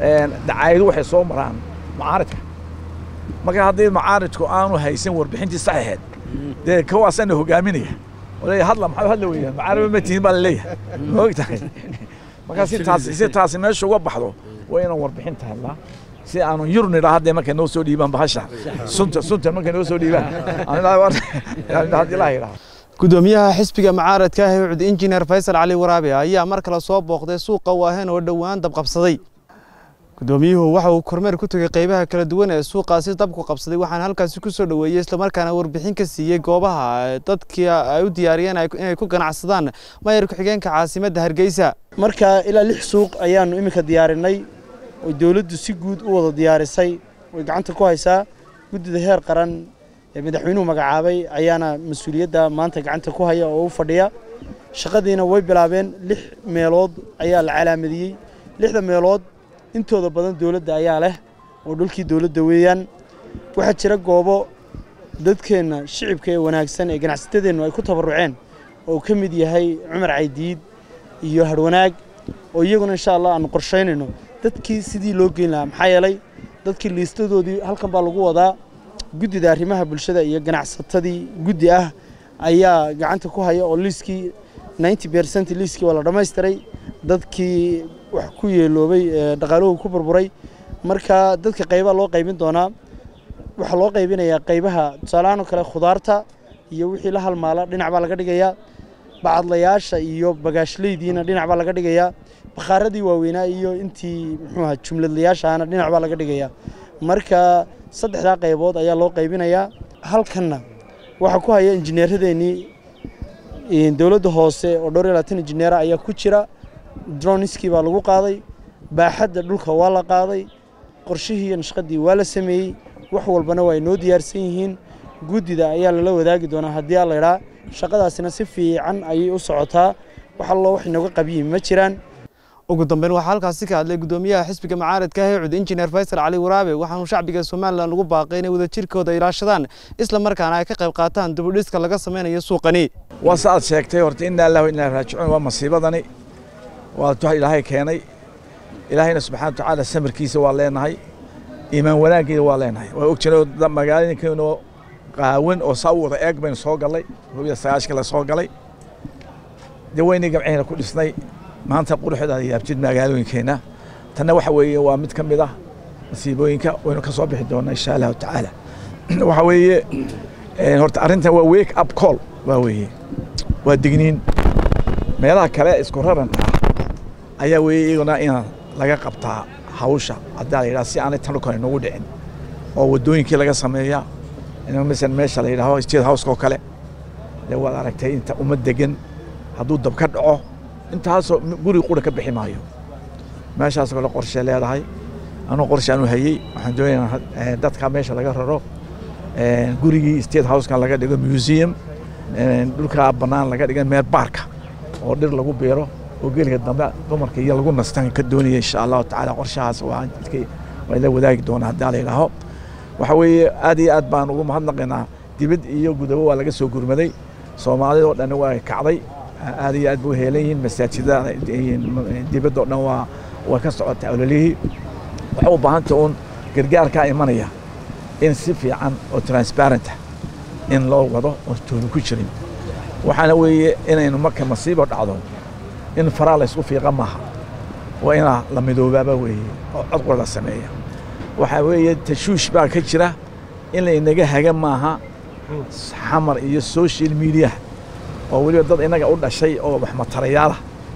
dacaayadu waxay soo maraan macaaridka marka haddii macaaridku aanu haysan warbixintii saxiixeed dee kawaasana hogaaminaya leeya hadla maxaa hadla weeyaan macaariba ma tihin baa laleeyahay ma og tahay marka si taasi si taasi meesha uga baxdo waa inaan warbixinta helnaa si aanu yurnidha haddee markay noo soo dhiibaan bahasha sunta sunta markay noo soo dhiibaan haddii ilaha yidhaha gudoomiyaha xisbiga mucaaradka ah ee ucud injineer faysal cali waraabe ayaa mar kale soo booqday suuqa waahen oo dhowaan dabqabsaday gudoomiyuhu waxa uu kormeer ku tegey qaybaha kala duwan ee suuqaasi dabku qabsaday waxaana halkaasi ku soo dhoweeyey islamarkaana warbixin ka siiyey goobaha dadkii ay u diyaariyeen inay ku ganacsadaan mayor ku-xigeenka caasimadda hargeysa marka ilaa lix suuq ayaannu iminka diyaarinay oy dowladdu si guud u wada diyaarisay way gacanta ku haysaa guddida heer qaran ee madaxweynuhu magacaabay ayaana mas-uuliyadda maanta gacanta ku haya oo u fadhiya shaqadiina way bilaabeen lix meelood ayaa la calaamadiyey lixda meelood intooda badan dowladda ayaa leh oo dhulkii dowladda weeyaan waxaa jira goobo dadkeenna shicibka ee wanaagsan ee ganacsatadeennu ay ku tabarruceen oo ka mid yahay cumar caydiid iyo harwanaag oo iyaguna insha allah aanu qorshaynayno dadkii sidii loo geyn lahaa maxaa yeelay dadkii liistadoodii halkan baa lagu wadaa guddida arrimaha bulshada iyo ganacsatadii guddi ah ayaa gacanta ku haya oo liiskii ninety percent liiskii waa la dhammaystiray dadkii wax ku yeeloobay dhaqaaluhu ku burburay marka dadka qaybaa loo qaybin doonaa waxaa loo qaybinayaa qaybaha tusaalahaan oo kale khudaarta iyo wixii la halmaala dhinac baa laga dhigayaa bacadlayaasha iyo bagaashleydiina dhinac baa laga dhigayaa bakhaaradii waaweynaa iyo intii muxuu ahaa jumladlayaashaana dhinac baa laga dhigayaa marka saddexdaa qaybood ayaa loo qaybinayaa halkanna waxaa ku haya injineeradeennii dowladda hoose oo dhowr iyo labaatan injineera ayaa ku jira droniskii baa lagu qaaday baaxadda dhulka waa la qaaday qorshihii iyo nashqadii waa la sameeyey wax walbana waa ay noo diyaarsan yihiin guddida ayaa lala wadaagi doonaa haddii aa laydhaa shaqadaasina si fiican ayay u socotaa wax allo wax inooga qabiyin ma jiraan ugu dambeyn waxaa halkaasi ka hadlay gudoomiyaha xisbiga mucaaradka ah ee cud injineer faysal cali waraabe waxaanu shacbiga somalilan ugu baaqay inay wadajirkooda ilaashadaan isla markaana ay ka qayb qaataan dibudhiska laga samaynayo suuqani waa sa aad sheegtay horta inaa ilaahu inaa raajicuun waa masiibadani waa tuha ilaahay keenay ilaahayna subxana wa tacaala samirkiisa waa leenahay iimaan wanaaggeeda waa leenahay waa og jireen magaalooyinkeenoo qaawan oo saa u wada eeg baynu soo gallay hubiya sagaashka la soo galay dee weynii gamcehena ku dhisnay maanta quruxda yaabjid magaalooyinkeenna tanna waxa weeye waa mid ka mid ah masiibooyinka waynu ka soo bixi doonaa insha allahu tacaala waxa weeye horta arrintan waa wake up call waa weeye waa digniin meelaha kale isku raranta ayaa weeye iyaguna in laga qabtaa hawsha haddaa la yidhaha si aanay tan kale noogu dhicin oo waddooyinkii laga sameeyaa masalan meesha la yidhaaho state house oo kale dee waad aragtay inta uma degan hadduu dab ka dhaco intaasoo guri qura ka bixi maayo meeshaasoo kale qorshe leedahay anuu qorshe aanu hayey waxaan doonayaa dadka meesha laga raro gurigii state houseka laga dhigo museum dhulkaa bannaan laga dhiga meel baarka oo dhir lagu beero oo geliga dambe dumarka iyo lagu nastan ka doonaya insha allahu tacaala qorshahaas waa waa la wadaagi doonaa haddaa la yidhaaho waxa weeye aad iyo aad baan ugu mahadnaqaynaa dibad iyo gudabo waa laga soo gurmaday soomaalida oo dhan waa kacday aad iyo aad buu heelan yihiin masaajidada dibadda oo dhan waa way ka socotaa ololihii waxay u baahantay uun gargaarkaa imanaya in si fiican oo transparent ah in loo wado oo tooni ku jirin waxaana weeye inaynu marka masiibo dhacdo in faraa la ysku fiiqa maaha waa inaa la midoobaaba weeye oo codqor la sameeya waxaa weeye tashuush baa ka jira in laynaga haga maaha xamar iyo social media oo weliba dad innaga u dhashay oo wax matarayaalah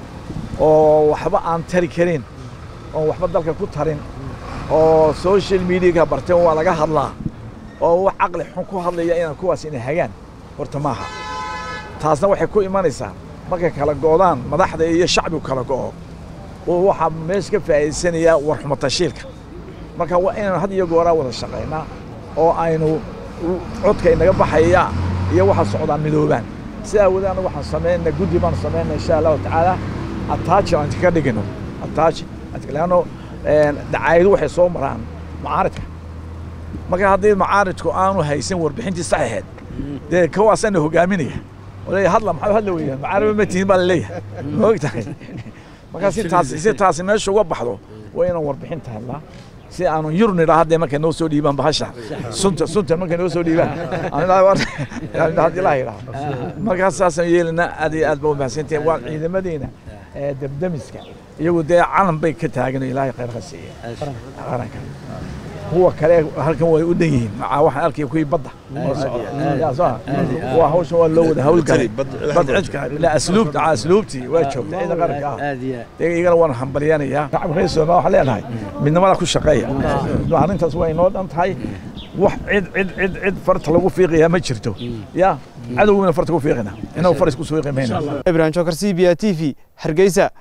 oo waxba aan tari karin oo waxba dalka ku tarin oo social mediaka barteen waa laga hadlaa oo wax caqli xun ku hadlaya inaan kuwaas inay hagaan horta maaha taasna waxay ku imanaysaa markay kala go'daan madaxda iyo shacbigu kala go'o oo waxaa meesha ka faa'iidaysanayaa warxumatashiilka marka waa inaynu had iyo gooraa wada shaqaynaa oo aynu codka inaga baxaya iyo waxa socdaan midoobaan sidaa wada anagu waxaan samaynaa guddi baan samaynaa insha allahu tacaala attaaji aan ka dhigino attaaji leanno dacaayadu waxay soo maraan macaaridka marka haddii macaaridku aanu haysan warbixintii saxiixeed dee kawaasana hogaaminaya leeya hadla maxaa hadla weeyaan macaariba ma tihin baa laleeyahay ma og tahay marka si taasi si taasi meesha uga baxdo waa inaan warbixinta helnaa si aanu yur nidhaa haddee markay noo soo dhiibaan bahasha sunta sunta markay noo soo dhiibaan haddii la yidhaha markaas saasaan yeelinaa aad iyo aad ba umahadsantahay waa ciidamadeena ee debdemiska iyagu dee calan bay ka taagan oo ilaahay khayr ka siiya qaranka kuwa kale halkan way u dhan yihiin macaa waxaan arkaya kuwii badda waa hawshan waa loo wada hawlgalay bad cidka la asluubta aa asluubtii waa joogta ciidan qaranka ah dee iyagana waan hambalyanayaa shacabka reer soomaaliya waxaan leenahay midnimada ku shaqeeya arrintaas waa inoo dhan tahay wax cid cid cid cid farta lagu fiiqayaa ma jirto ya cadowgina farta ku fiiqina inagu faris ku fiiqi mayna ibrahim jokar c b a t v hargeysa